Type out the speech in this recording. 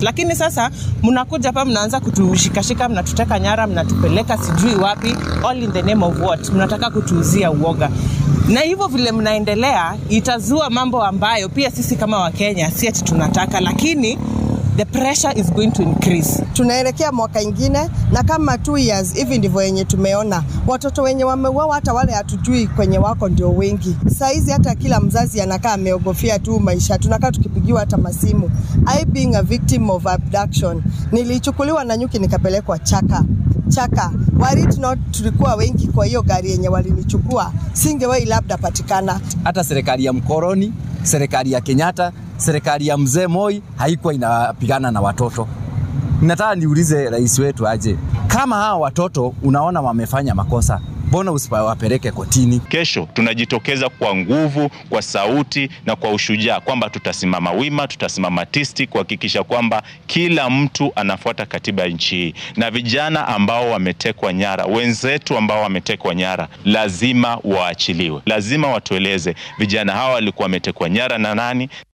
lakini sasa mnakuja hapa mnaanza kutushikashika, mnatuteka nyara, mnatupeleka sijui wapi, all in the name of what? Mnataka kutuuzia uoga na hivyo vile mnaendelea itazua mambo ambayo pia sisi kama Wakenya si ati tunataka, lakini the pressure is going to increase. Tunaelekea mwaka ingine, na kama two years hivi ndivyo yenye tumeona watoto wenye wameuawa, hata wale hatujui kwenye wako ndio wengi. Saizi hata kila mzazi anakaa ameogofia tu maisha, tunakaa tukipigiwa hata masimu. I being a victim of abduction, nilichukuliwa na nyuki nikapelekwa Chaka chaka warit not tulikuwa wengi, kwa hiyo gari yenye walinichukua singewai labda patikana. Hata serikali ya mkoroni, serikali ya Kenyatta, serikali ya mzee Moi haikuwa inapigana na watoto. Nataka niulize rais wetu aje, kama hawa watoto unaona wamefanya makosa, mbona usipawapeleke kotini? Kesho tunajitokeza kwa nguvu, kwa sauti na kwa ushujaa kwamba tutasimama wima, tutasimama tisti kuhakikisha kwamba kila mtu anafuata katiba ya nchi hii, na vijana ambao wametekwa nyara, wenzetu ambao wametekwa nyara, lazima waachiliwe. Lazima watueleze vijana hawa walikuwa wametekwa nyara na nani.